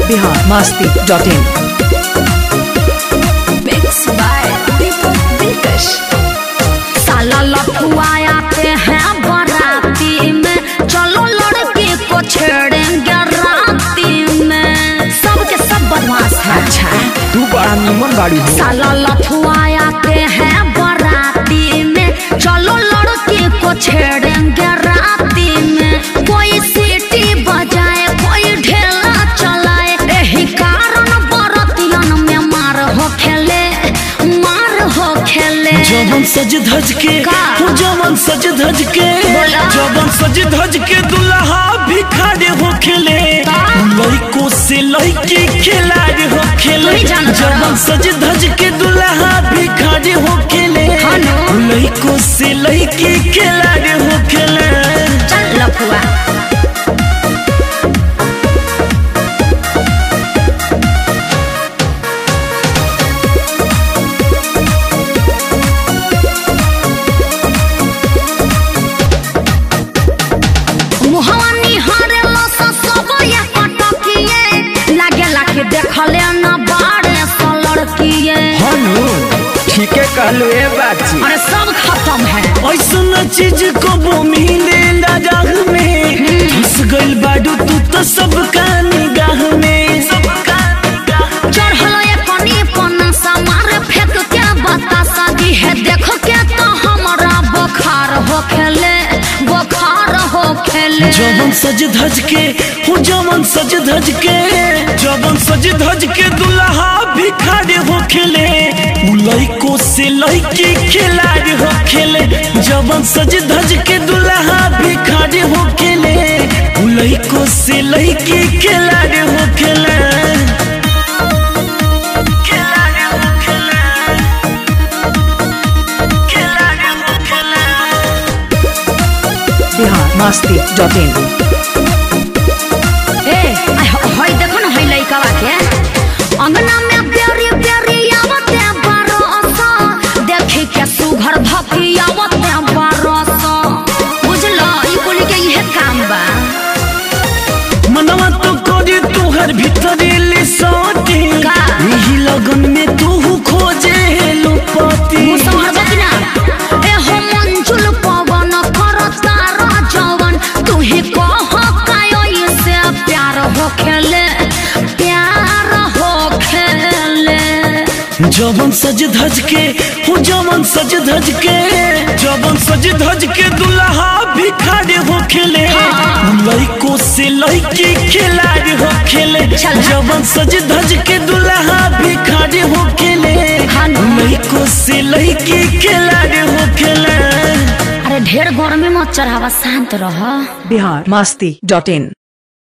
Bihar Masti dot in Mixed by Deepak Dilkash. साला लफुआया के हैं बराती में चलो लड़के को छेड़ेंगे राती में सबके सब बदमाश है अच्छा तू बड़ा निमन गाड़ी हो साला लफुआया के हैं बराती में चलो लड़के को छेड़ेंगे राती में कोई सीटी बजाए कोई ढेला चलाए यही कारण बरतियन में मार हो खेले मार हो खेले जवन सज धज के का? हो जवन सज धज के बोला। जवन सज धज के दुल्हा भी खड़े हो खेले का? लइको से लइकी खिलाड़ी हो खेले तू ही जानत जवन हड़ा। सज धज के दुल्हा भी खड़े हो खेले हाँ नो। लइको से लइकी खिलाड़ी हो खेले चल लफुआ मुहवा निहारेला सा सब ये पटकिए लागे लागे देखले न बाड़े सा लड़किए हनु ठीके कहलू ए बाची अरे सब खत्म है ऐसा चीज को मिले राह में घुस गइल बाडू तू तो सबका निगाह में सबका निगाह चढ़ल ये कनी पन्ना सा मारे फेंक के बतासा दी है देख के तो हमरा बुखार हो खेले बुखार हो खेले जवन सज धज के हो जवन सज धज के जवन सज धज के दुल्हा भी खड़े हो खेले उ लइको से लइकी खिलाड़ी हो खेले जवन सज धज के दुल्हा भी खड़े हो खेले उ लइको से लइकी खिलाड़ी हो खेले खिलाड़ी हो खेले खिलाड़ी हो खेले बिहार मस्ती डॉट इन ए आय हो- होय देखो ना होय लइकावा के अंगना में बेरी बेरी आवते बरस देखी के सुघर धकी आवते बरस बुझलो ई कुली के इहे काम बा मनवा तो करे तुहर भीतर ले सोती का? यही लगन में तू खोजे लुपति मुसहर बकिना ए हो मंजुल पवन करता राजवन तू ही कह कायो से प्यार हो खेले प्यार हो खेले जवन सज धज के हो जवन सज धज के जवन सज धज के दुल्हा भी खड़े हो खेले लइको से लइकी खिलाड़ी हो खेले चल। जवन सज धज के दुल्हा भी खड़े हो खेले हाँ ना। लइको से लइकी खिलाड़ी हो खेले अरे ढेर गर्मी मत चढ़ावा शांत रह बिहार मस्ती डॉट इन